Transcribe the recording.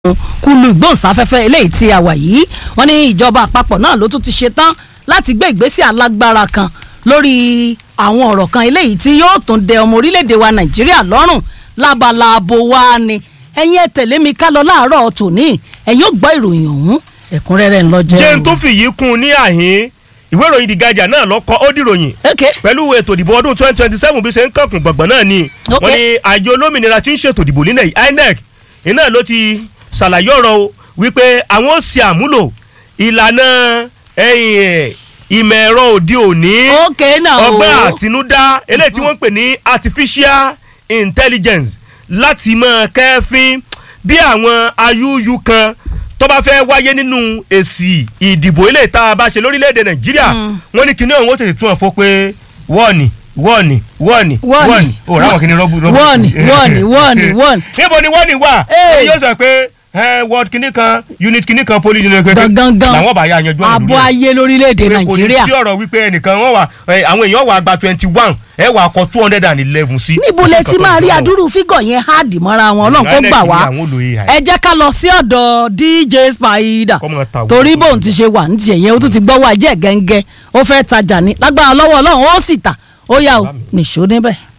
kulu ìgbóhùnsáfẹ́fẹ́ eléyìí tí a wà yìí wọ́n ní ìjọba àpapọ̀ náà ló tún ti ṣe tán láti gbé ìgbésẹ̀ alágbára kan lórí àwọn ọ̀rọ̀ kan eléyìí tí yóò tún dẹ ọmọ orílẹ̀-èdè wa nàìjíríà lọ́rùn lábala abo wa ni ẹ̀yin ẹ tẹ̀lé mi ká lọ láàárọ̀ tòní ẹ̀yin ó gbọ́ ìròyìn ọ̀hún ẹ̀kúnrẹ́rẹ́ ńlọ jẹ́ jẹ́ n tó fìyí kún un ní àhín ìwé ìròyìn The Guardian náà lọ́kọ́ ó dìròyìn ok pẹ̀lú ètò ìdìbò ọdún twenty twenty seven bí ṣe ń kankun gbọ̀ngbọ̀n náà ni Ok. wọ́n ní àjọ olómìnira tí ń ṣètò ìdìbò nílẹ̀ yìí INEC iná ló ti ṣàlàyé ọ̀rọ̀ o wípé àwọn ó ṣe àmúlò ìlànà ẹ̀yìn ẹ̀, ìmọ̀ ẹ̀rọ òde òní ok náà o ọgbọ́n àtinúdá eléyìí tí wọ́n ń pè ní artificial intelligence láti máa kẹ́fín bí àwọn ayúyú kan tó bá fẹ́ wáyé nínú èsì ìdìbò eléyìí tá a bá ṣe lórílẹ̀‐èdè nàìjíríà wọ́n ní kinní ọ̀hún ó tètè tún ọ̀ fọ́ pé wọ́ọ̀nì wọ́ọ̀nì wọ́ọ̀nì Wọ́ọ̀nì. ò ráwọn kinní rọ́bù rọ́bù. wọ́ọ̀nì wọ́ọ̀nì wọ́ọ̀nì wọ́ọ̀nì níbo ni wọ́ọ̀nì wà Hey. yóò sọ pé ẹ wọ́ọ̀d kinní kan unit kinní kan poli unit kinní kan gangan làwọn bá yà yanjú ọ̀rọ̀ abo lórí ẹ̀ ayé lórílẹ̀‐èdè pé kò ní nàìjíríà sí ọ̀rọ̀ wípé ẹnìkan wọ́n wà ẹ, àwọn èèyàn wà gba twenty one ẹ wà kọ two hundred and eleven sí. níbo lẹ ti máa rí adúrú fígọ̀ yẹn háàdì mọ́ra wọn ọlọ́run kó gbà wá ẹ jẹ́ ká lọ sí ọ̀dọ̀ DJ Spider Kọ́ máa ta àwọn torí ọ̀dọ́. bóun ti ṣe wà ní tiẹ̀ yẹn ó tún ti gbọ́wọ́ ajẹ́ gẹ́ngẹ́ ó fẹ́ tajà ní lágbára lọ́wọ́ ọlọ́run ó sì tà ó yà ó nìṣó níbẹ̀.